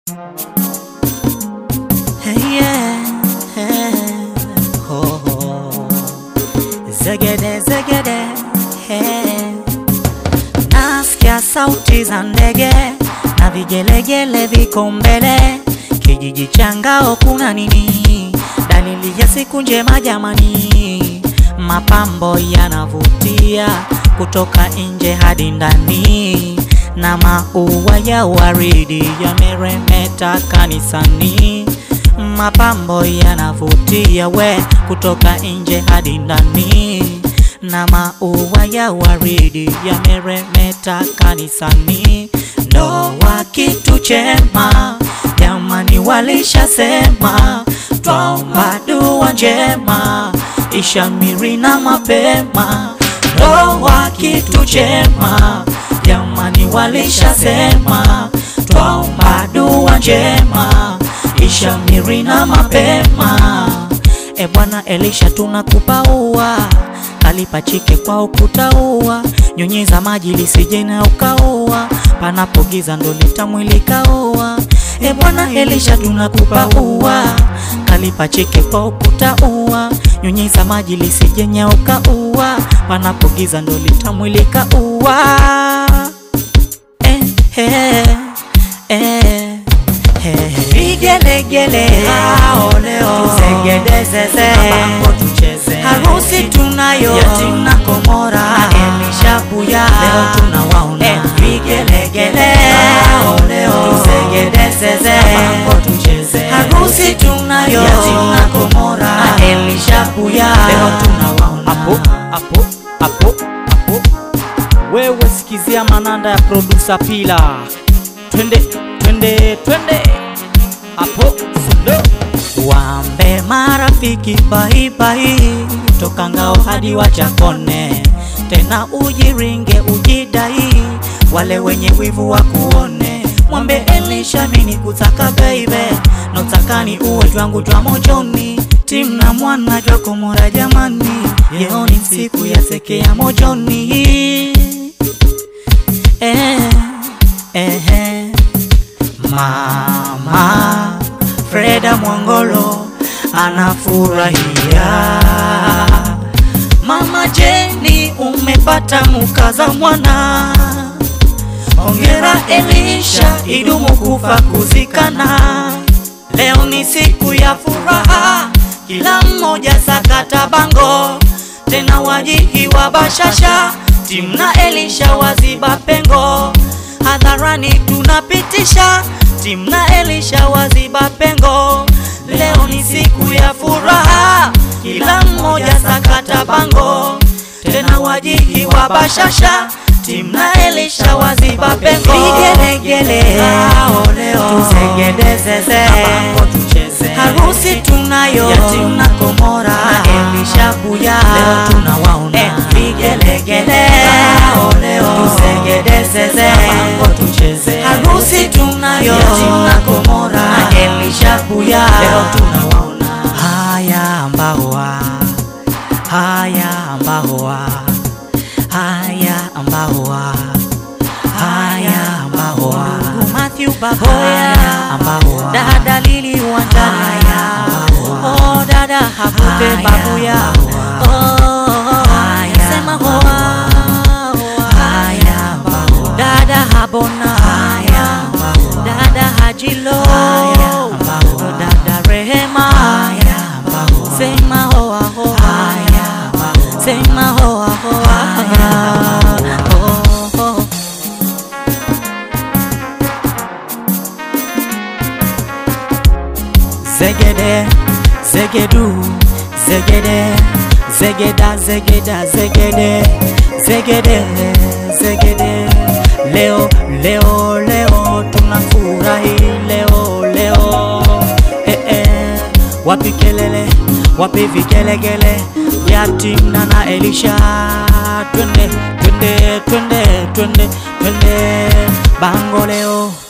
Hey, yeah, hey, ho, ho. Zegede, zegede, hey. Nasikia sauti za ndege na vigelegele viko mbele, kijiji cha Ngao kuna nini? Dalili ya siku njema jamani, mapambo yanavutia kutoka nje hadi ndani, na maua ya waridi yameremeta kanisani. Mapambo yanavutia we kutoka nje hadi ndani, na maua ya waridi yameremeta kanisani. Ndoa kitu chema, jamani, walishasema twaomba dua njema ishamiri na mapema. Ndoa kitu chema, jamani, walishasema twaomba dua njema ishamiri na mapema. E Bwana Elisha, tunakupa ua, kalipachike kwa ukuta ua, nyunyiza maji lisije na ukaua, panapo giza ndo litamwilika ua. E Bwana Elisha, tunakupa ua, kalipachike kwa ukuta ua, nyunyiza maji lisije nyauka ua, panapo giza ndo litamwilika ua. Eh, eh, eh, eh. Vigelegele hao leo tuzegedezeze, mabango tucheze, harusi tunayo yatima Komora na Elisha Buya, leo tunawaona eh, vigelegele hao leo tuzegedezeze, mabango tucheze, harusi tunayo yatima Komora na Elisha Buya, leo tunawaona hapo hapo hapo hapo. Wewe sikizia mananda ya producer Pila, twende twende twende hapo sundo Wambe marafiki baibai toka Ngao hadi Wachakone, tena ujiringe ujidai, wale wenye wivu wa kuone. Mwambe Elisha mini kutaka baibe, notakani uwe jwangu jwa mojoni, timna mwana jwa Komora jamani, yeo ni siku ya seke ya mojoni eh, eh, eh. Mama Freda Mwangolo anafurahia. Mama Jeni umepata mukaza mwana, ongera Elisha, idumu kufa kuzikana. Leo ni siku ya furaha, kila mmoja sakata bango, tena wajihi wa bashasha, timna Elisha waziba pengo, hadharani tunapitisha, timna Elisha waziba pengo. Leo ni siku ya furaha, kila mmoja sakata bango, tena wajihi wa bashasha, timna Elisha waziba pengo. Vigelegele hao leo tuzegedezeze, mabango tucheze, harusi tunayo yatima Komora na Elisha Buya, leo tunawaona eh, vigelegele hao leo tuzegedezeze, mabango tucheze, harusi tunayo yatima Komora na Elisha Buya, leo tunawaona haya mbawa haya mbawa haya mbawa haya mbawa Matthew Baboya mbawa dada Lili Wandaya oh dada Habube Babuya oh sema hoa haya mbawa dada Habona dada Hajilo dada Rehema sema hoa hoa sema hoa hoa oh, oh. Zegede, zegedu, zegede, zegeda, zegeda, zegede, zegede, zegede. Leo, leo, leo tunafurahi leo, leo. Eh, eh. Wapi kelele, wapi vigelegele vya Timna na Elisha? Twende, twende, twende, twende, twende bango leo